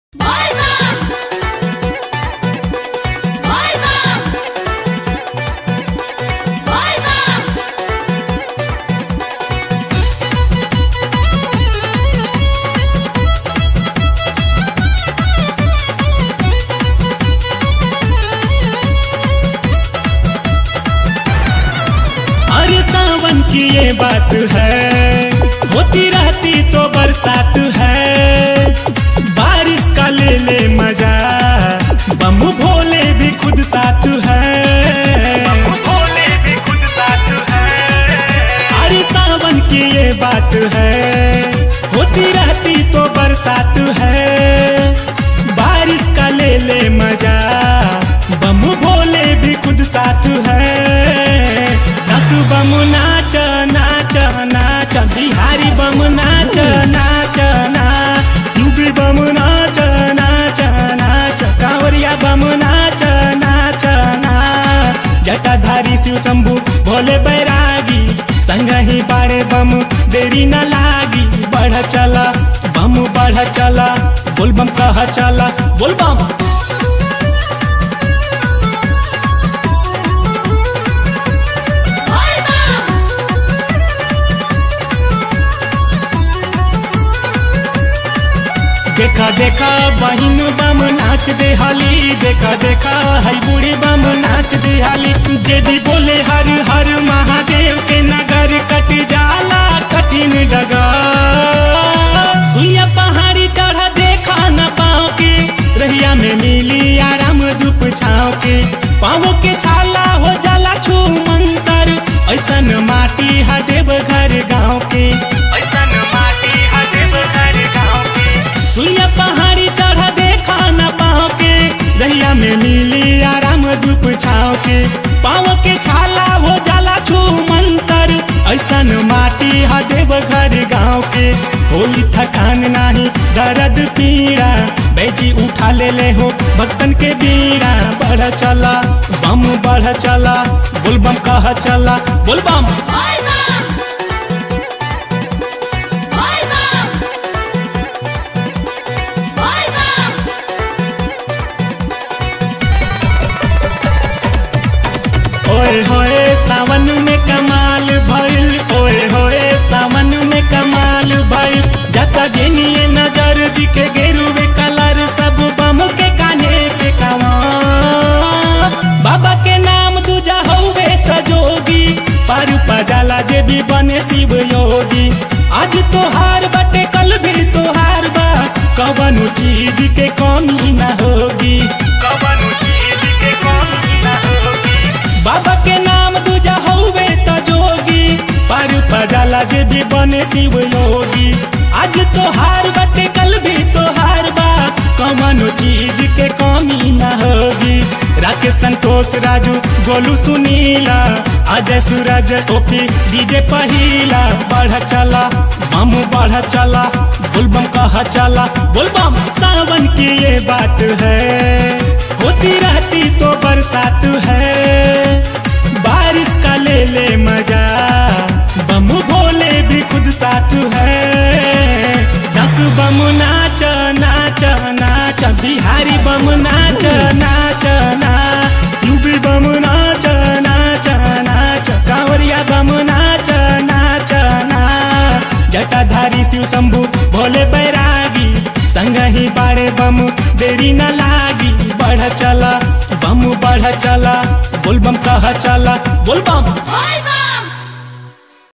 Bayram! Bayram! Bayram! अरे सावन की ये बात है होती रहती तो बरसात है बारिश का ले ले मजा बम भोले भी खुद साथ है भोले भी खुद साथ है अरे सावन की ये बात है होती रहती तो बरसात है बारिश का ले ले मजा बम भोले भी खुद साथ है नक बम नाच नाच नाच बिहारी बम नाच नाच ना यूपी बम नाच नाच नाच कांवरिया बम नाच नाच ना जटाधारी शिव शंभु भोले बैरागी संग ही बारे बम देरी न लागी बढ़ चला बम बढ़ चला बोल बम कह चला बोल बम Bayram! देखा देखा बहिन बम नाच दे हाली देखा देखा हई बूढ़ी बम नाच दे हाली जे भी बोले हर हर महादेव के नगर कट जाला कठिन डगर सुइया पहाड़ी चढ़ देखा न पाओ के रहिया में मिली आराम धूप छाओ के पाओ के छाला हो जाला छू मंतर ऐसन माटी हा देव घर गाँव के ऐसन माटी हा देव घर गाँव के सुइया पहाड़ी चढ़ देखा न पाओ के दहिया में मिली आराम धूप छाओ के पाओ के छाला हो जाला छू मंतर ऐसन माटी हा देव घर गाँव के होई थकान नाही दर्द पीड़ा बैजी उठा ले ले हो भक्तन के बीड़ा बढ़ चला बम बढ़ चला बोल बम कह चला बोल बम Bayram! Bayram! Bayram! ओए होए सावन में कमाल भइल ओए होए सावन में कमाल भइल जता जेनिए नजर दिखे गेरुवे कलर सब बम के काने पे कवा बाबा के नाम दूजा हौवे त जोगी पर पजाला जे भी बने शिव योगी आज तोहार बटे कल भी तोहार बा कवनु चीज के कमी न होगी कवनु चीज के कमी न होगी बाबा के नाम दूजा हौवे त जोगी पर पजाला जे भी बने शिव योगी आज तोहार बटे कल भी तोहार बा कमनो चीज के कमी न होगी राकेश संतोष राजू गोलू सुनीला अजय सूरज ओपी डीजे पहिला बढ़ चला बम बढ़ चला बुलबम कह चला बुलबम सावन की ये बात है होती रहती तो बरसात है बारिश का ले ले मजा बम भोले भी खुद साथ है नक बम नाच नाच नाच बिहारी बम नाच नाच ना यूपी बम नाच नाच नाच कांवरिया बम नाच नाच ना जटाधारी शिव शंभु भोले बैरागी संग ही बारे बम देरी न लागी बढ़ चला बम बढ़ चला बोल बम कह चला बोल बम Bayram!